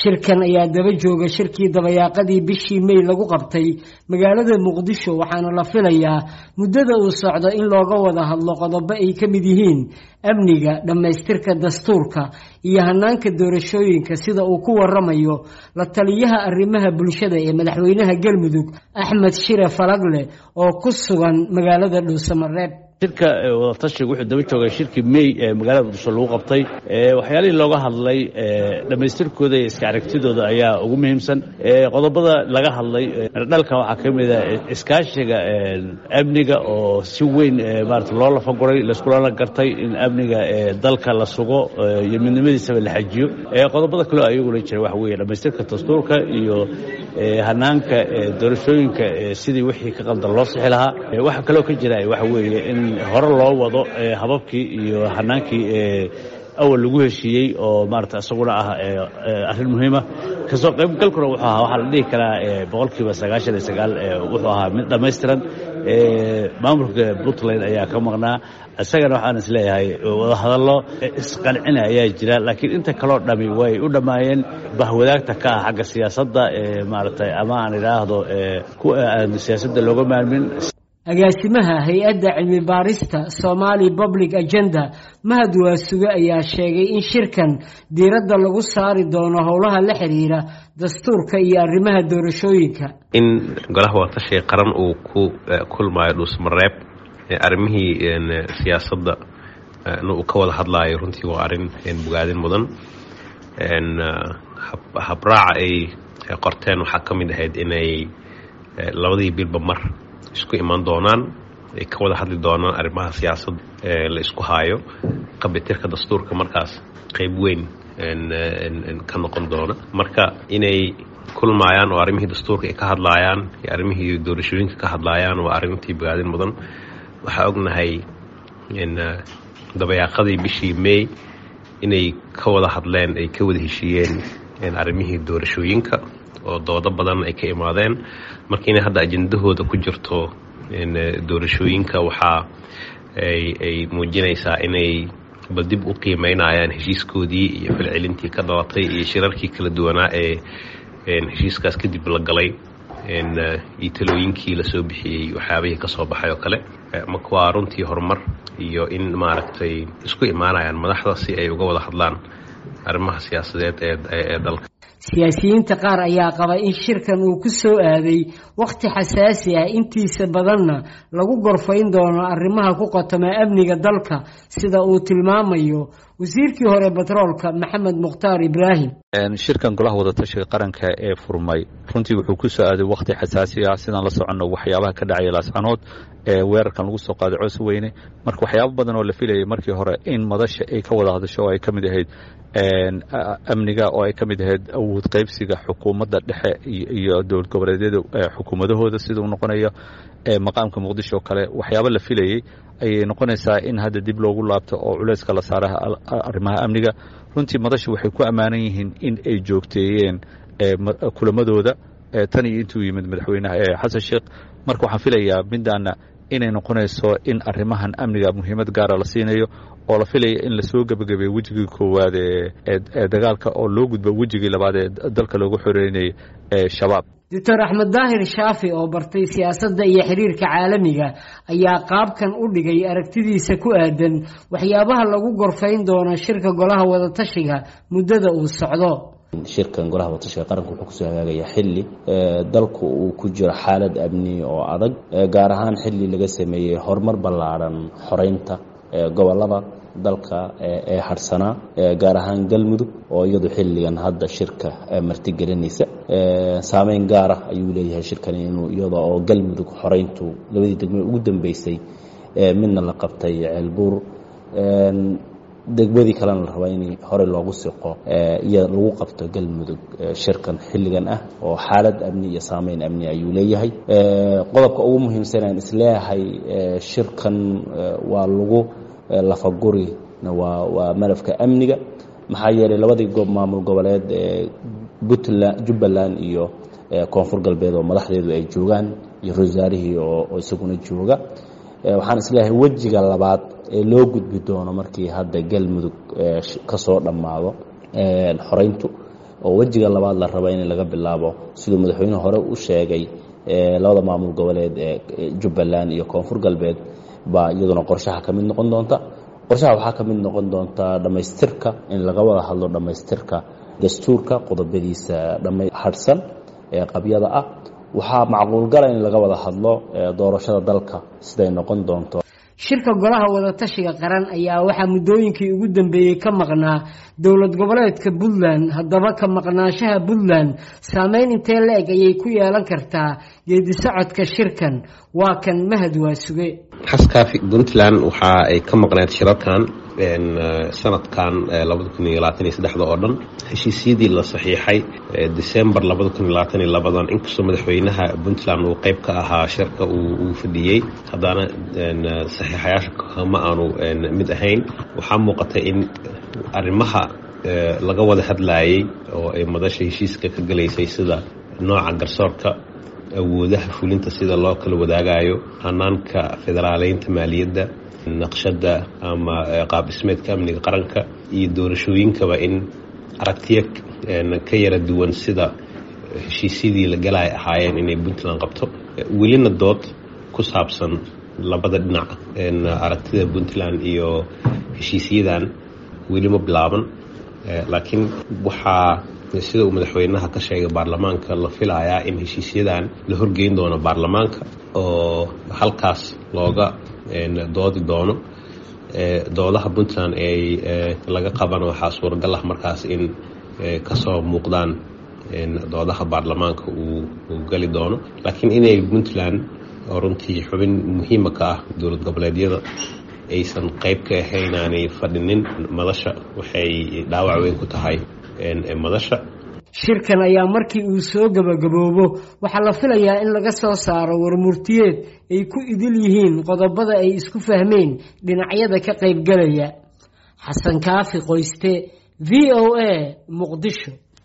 shirkan ayaa daba jooga shirkii dabayaaqadii bishii may lagu qabtay magaalada muqdisho waxaana la filayaa muddada uu socdo in looga wada hadlo qodobo ay ka mid yihiin amniga dhammaystirka dastuurka iyo hanaanka doorashooyinka sida uu ku waramayo la taliyaha arrimaha bulshada ee madaxweynaha galmudug axmed shire falagle oo ku sugan magaalada dhuusamareeb shirka wadatashiga wuxuu daba joogay shirkii may ee magaalada muqdisho lagu qabtay waxyaalihii looga hadlay dhammaystirkooda iyo iska aragtidooda ayaa ugu muhiimsan qodobada laga hadlay dhalka waxaa ka mid a iskaashiga amniga oo si weyn maarata loo lafaguray laiskulana gartay in amniga dalka la sugo iyo midnimadiisaba la xajiyo qodobada kaleo ayaguna jira waxa weeye dhammaystirka dastuurka iyo hanaanka doorashooyinka sidii wixii ka qaldan loo sixi lahaa waxaa kaloo ka jira waxa weeye in hore loo wado hababkii iyo hanaankii awal lagu heshiiyey oo maarata isaguna ah arrin muhiima kasoo qaybgalkuna wuxuu ahaa waxaa la dhihi karaa boqolkiiba sagaashan iyo sagaal wuxuu ahaa mid dhammaystiran maamulka puntland ayaa ka maqnaa isagana waxaan is leeyahay wadahadallo isqancina ayaa jira laakiin inta kaloo dhami way u dhammaayeen bahwadaagta ka ah xagga siyaasadda maaragtay ama aan idhaahdo kuwa aan siyaasadda looga maarmin agaasimaha hay-adda cilmi baarista somali public agenda mahad waasuge ayaa sheegay in shirkan diiradda lagu saari doono howlaha la xiriira dastuurka iyo arrimaha doorashooyinka in golaha wadatashiga qaran uu ku kulmaayo dhuusmareeb arrimihii siyaasadda uu ka wada hadlaayo runtii waa arrin bogaadin mudan habraaca ay qorteen waxaa ka mid ahayd inay labadii bilba mar isku imaan doonaan ay ka wada hadli doonaan arrimaha siyaasadda la isku haayo qabitirka dastuurka markaas qayb weyn ka noqon doona marka inay kulmaayaan oo arrimihii dastuurka ay ka hadlaayaan iyo arrimihii doorashooyinka ka hadlaayaan waa arrintii bogaadin mudan waxaa ognahay dabayaaqadii bishii may inay ka wada hadleen ay ka wada heshiiyeen arrimihii doorashooyinka oo doodo badan ay ka imaadeen marka inay hadda ajendahooda ku jirto doorashooyinka waxaa ay muujinaysaa inay bal dib u qiimeynayaan heshiiskoodii iyo falcelintii ka dhalatay iyo shirarkii kala duwanaa ee heshiiskaas kadib la galay iyo talooyinkii lasoo bixiyey waxyaabihii ka soo baxay oo kale marka waa runtii horumar iyo in maaragtay isku imaanayaan madaxda si ay uga wada hadlaan arrimaha siyaasadeed ee dalka siyaasiyiinta qaar ayaa qaba in shirkan uu ku soo aaday wakhti xasaasi ah intiisa badanna lagu gorfayn doono arrimaha ku qotoma amniga dalka sida uu tilmaamayo wasiirkii hore batroolka maxamed mukhtaar ibraahim shirkan golaha wadatashiga qaranka ee furmay runtii wuxuu ku soo aaday wakhti xasaasi ah sidaan la soconno waxyaabaha ka dhacaya laascanood ee weerarkan lagu soo qaaday coos weyne marka waxyaabo badan oo la filayay markii hore in madasha ay ka wada hadasho oo ay ka mid ahayd amniga oo ay ka mid ahayd awood qaybsiga xukuumadda dhexe iyo dowlad goboleedyada xukuumadahooda sida uu noqonayo maqaamka muqdisho oo kale waxyaabo la filayey ayay noqonaysaa in hadda dib loogu laabto oo culeyska la saaraha arrimaha amniga runtii madasha waxay ku ammaanan yihiin in ay joogteeyeen kulamadooda tan iyo intuu yimid madaxweynaha xasan sheekh marka waxaan filayaa midaana inay noqonayso in arrimahan amniga muhiimad gaara la siinayo oo la filaya in lasoo gebagabeeyo wejigii koowaad ee dagaalka oo loo gudbo wejigii labaad ee dalka loogu xoreynayay ee shabaab doctor axmed daahir shaafi oo bartay siyaasadda iyo xiriirka caalamiga ayaa qaabkan u dhigay aragtidiisa ku aadan waxyaabaha lagu gorfayn doono shirka golaha wadatashiga muddada uu socdo shirkan golaha wadatashiga qaranka wuxuu kusoo hagaagayaa xilli dalku uu ku jiro xaalad amni oo adag gaar ahaan xilli laga sameeyey horumar ballaadhan xoreynta gobolada dalka ee harsanaa gaar ahaan galmudug oo iyadu xilligan hadda shirka martigelinaysa saameyn gaara ayuu leeyahay shirkani inuu iyada oo galmudug xoreyntu labadii degme ugu dambeysay midna la qabtay ceelbuur degmadii kalena la rabaa in horey loogu siqo iyo lagu qabto galmudug shirkan xilligan ah oo xaalad amni iyo saameyn amni ayuu leeyahay qodobka ugu muhiimsan aan isleeyahay shirkan waa lagu lafagurina waa waa malafka amniga maxaa yeelay labadii goob maamul goboleed ee puntland jubbaland iyo koonfur galbeed oo madaxdeedu ay joogaan iyo rosaarihii oo isaguna jooga waxaan isleeyahay wejiga labaad ee loo gudbi doono markii hadda galmudug ka soo dhammaado xoreyntu oo wejiga labaad la raba in laga bilaabo siduu madaxweyne hore u sheegay labada maamul goboleed ee jubbaland iyo koonfur galbeed baa iyaduna qorshaha ka mid noqon doonta qorshaha waxaa ka mid noqon doonta dhammaystirka in laga wada hadlo dhammaystirka dastuurka qodobadiisa dhama hadhsan ee qabyada ah waxaa macquulgala in laga wada hadlo doorashada dalka siday noqon doonto shirka golaha wadatashiga qaran ayaa waxaa muddooyinkii ugu dambeeyey ka maqnaa dowlad goboleedka puntland haddaba ka maqnaanshaha puntland saameyn intee la-eg ayay ku yeelan kartaa geedi socodka shirkan waa kan mahad waasuge xaskaafi puntland waxa ay ka maqneed shirarkan sanadkan labada kun iyo labaatan iyo saddexda oo dhan heshiisyadii la saxiixay december labada kun iyo labaatan iyo labadan inkastoo madaxweynaha puntland uu qeyb ka ahaa shirka uu fadhiyey haddana saxiixayaasha kama aanu mid ahayn waxaa muuqatay in arrimaha laga wada hadlayay oo ay madasha heshiiska ka galaysay sida nooca garsoorka awoodaha fulinta sida loo kala wadaagayo hanaanka federaaleynta maaliyadda naqshada ama qaab dhismeedka amniga qaranka iyo doorashooyinkaba in aragtiya ka yara duwan sida heshiisyadii la galay ahaayeen inay puntland qabto welina dood ku saabsan labada dhinac aragtida puntland iyo heshiisyadan weli ma bilaaban laakiin waxaa sida uu madaxweynaha ka sheegay baarlamaanka la filayaa in heshiisyadan la horgeyn doono baarlamaanka oo halkaas looga doodi doono doodaha puntland ay laga qabana waxaa suuragal ah markaas in kasoo muuqdaan doodaha baarlamaanka uu gali doono laakiin inay puntland oo runtii xubin muhiima ka ah dowlad goboleedyada aysan qayb ka ahayn aanay fadhinin madasha waxay dhaawac weyn ku tahay madasha shirkan ayaa markii uu soo gabagaboobo waxaa la filayaa in laga soo saaro warmurtiyeed ay ku idil yihiin qodobada ay isku fahmeen dhinacyada ka qaybgalaya xasan kaafi qoyste v o a muqdisho